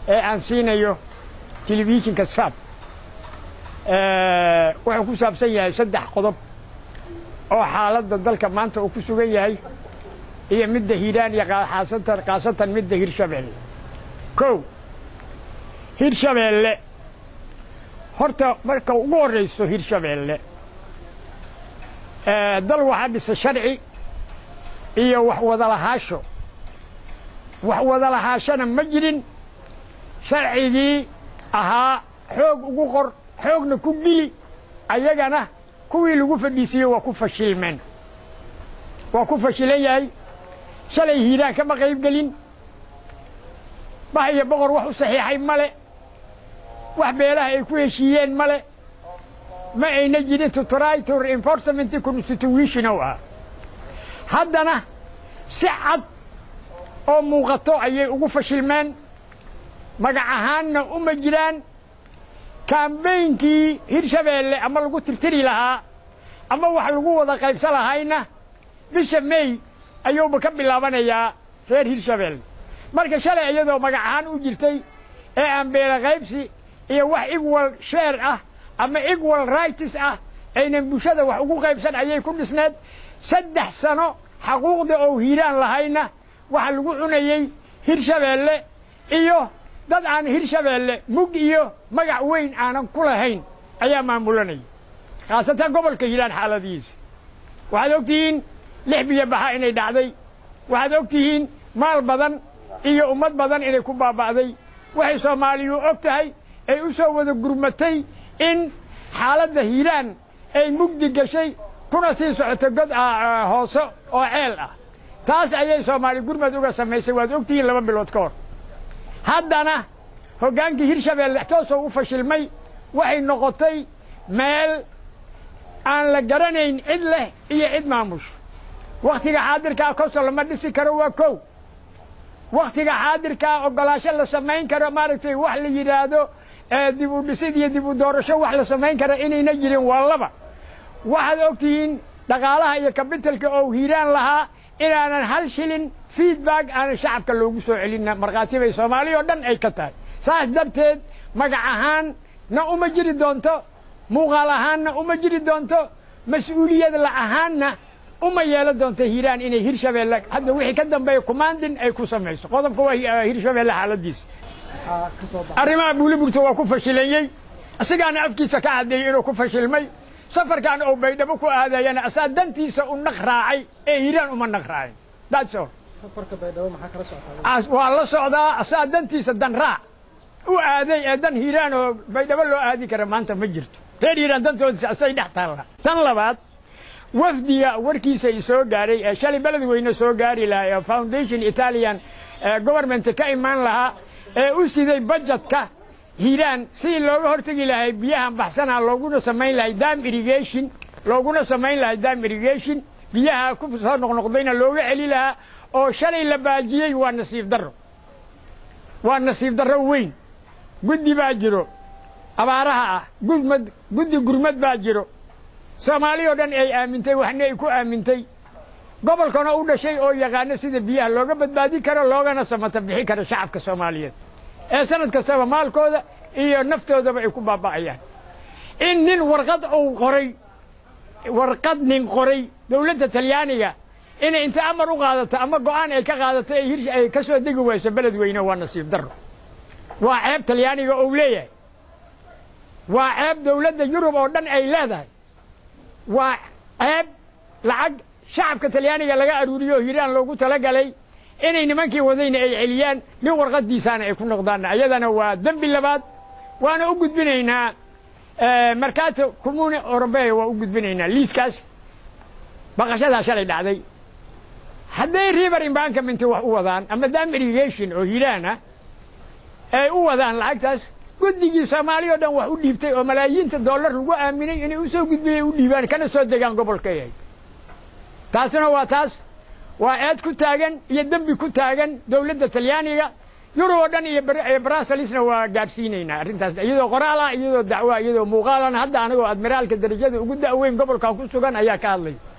ee aan siinayo telefishinka saab wuxuu ku saabsan yahay saddex qodob oo xaaladda dalka maanta uu ku sugan yahay iyo midda hiiraan iyo khaasatan khaasatan midda hirshabeelle kow hirshabeelle horta marka ugu horrayso hirshabeelle dal waxaa dhisa sharci iyo wax wadalahaasho wax wadalahaashana ma jirin sharcigii ahaa xoog ugu qor xoogna ku gili ayagana kuwii lagu fadhiisiiyey waa ku fashilmeen waa ku fashilan yahay shalay hiiraan kama qayb gelin bah iyo boqor wax u saxiixay male wax beelaha ay ku heshiiyeen male ma ayna jirin to try to reinforcement constitution oo ah haddana si cad oo muuqato ayay ugu fashilmeen magac ahaanna uma jiraan kaambeynkii hirshabeelle ama lagu tirtiri lahaa ama wax lagu wada qaybsan lahayna bisha mey ayuuba ka bilaabanayaa reer hirshabeelle marka shalay iyadoo magac ahaan u jirtay ee aan beela qaybsi iyo wax equal share ah ama equal rights ah aynan bulshada wax ugu qaybsan ayay ku dhisneed saddex sano xaquuqda oo hiiraan lahayna waxa lagu cunayey hirshabeelle iyo dad aan hirshabeelle mug iyo magac weyn aanan ku lahayn ayaa maamulanaya khaasatan gobolka hiiraan xaaladihiisa waxaad og tihiin lix biyo baxa inay dhacday waxaad og tihiin maal badan iyo ummad badan inay ku baaba'day waxay soomaaliyu og tahay ay u soo wada gurmatay in xaaladda hiiraan ay mugdi gashay kuna sii socoto god hoose oo ceel ah taas ayay soomaali gurmad uga samaysay waad og tihiin laba bilood ka hor haddana hoggaankii hirshabeelle toosoo u fashilmay waxay noqotay meel aan la garanayn cid leh iyo cid maamush wakhtiga xaadirkaa koso lama dhisi karo waa kow wakhtiga xaadirkaa oggolaasho la samayn karo maaragtay wax la yidhaahdo dib u dhisid iyo dib u doorasho wax la samayn kara inayna jirin waa laba waxaad og tihiin dhaqaalaha iyo kabitalka oo hiiraan lahaa inaanan hal shilin feedback aanan shacabka loogu soo celinna markhaati bay soomaaliya oo dhan ay ka tahay saas darteed magac ahaan na uma jiri doonto muuqaal ahaanna uma jiri doonto mas-uuliyad la ahaanna uma yeelan doonto hiiraan inay hirshabeelle hadda wixii ka dambeeya commandin ay ku samayso qodobka waa hirshabeelle xaaladiisa arrimaha buuliburta waa ku fashilayey isigaana afkiisa ka caddeeyey inuu ku fashilmay safarkan oo baydhabo ku aadayana asaa dantiisa u naq raacay ee hiiraan uma naq raacin that's all waa la socdaa asaa dantiisa dan raac u aaday ee dan hiiraan oo baydhabo loo aadi kara maanta ma jirto reer hiiraan dantoodisa asay dhex taalla tan labaad wafdiga warkiisa i soo gaaray ee shalay beled weyne soo gaari lahaa ee foundation italian government ka imaan lahaa ee u siday bajetka hiiraan sidii looga hortegi lahay biyahan baxsanaa looguna samayn lahay dam irrigation looguna samayn lahay dam irrigation biyaha ku soo noqnoqdayna looga celi lahaa oo shalay la baajiyey waa nasiib darro waa nasiib darro weyn guddi baa jiro abaaraha ah gurmad guddi gurmad baa jiro soomaali oo dhan ay aamintay waxna ay ku aamintay gobolkana u dhashay oo yaqaano sida biyaha looga badbaadi karo loogana samata bixi karo shacabka soomaaliyeed ee sanad kastaba maalkooda iyo naftoodaba ay ku baaba'ayaan in nin warqad uu qoray warqad nin qoray dowladda talyaaniga inay inta amar u qaadato ama go'aan ay ka qaadato ay hirsh ay ka soo degi wayso beled weyne waa nasiib darro waa ceeb talyaaniga uu leeyahay waa ceeb dowladda yurub oo dhan ay leedahay waa ceeb lacag shacabka talyaaniga laga aruuriyo oo hiiraan loogu talagalay inay nimankii wadayna ay celiyaan nin warqaddiisaana ay ku noqdaan ayadana waa dembi labaad waana u gudbinaynaa markaato comune eurobeya waa u gudbinaynaa liiskaas baqashadaa shalay dhacday hadday river embankament wax u wadaan ama dam irrigation oo hiiraana ay u wadaan lacagtaas guddigii soomaaliya o dhan wax u dhiibtay oo malaayiinta dollar lagu aaminay inay u soo gudbiyey u dhiibaan kana soo degaan gobolka yahay taasina waa taas waa eed ku taagan iyo dembi ku taagan dowladda talyaaniga yurub oo dhan iyo brasalisna waa gaadhsiinaynaa arrintaas iyadoo qoraal ah iyadoo dacwoa iyadoo muuqaalan hadda anigoo admiraalka darajada ugu da'weyn gobolkan ku sugan ayaa ka hadlay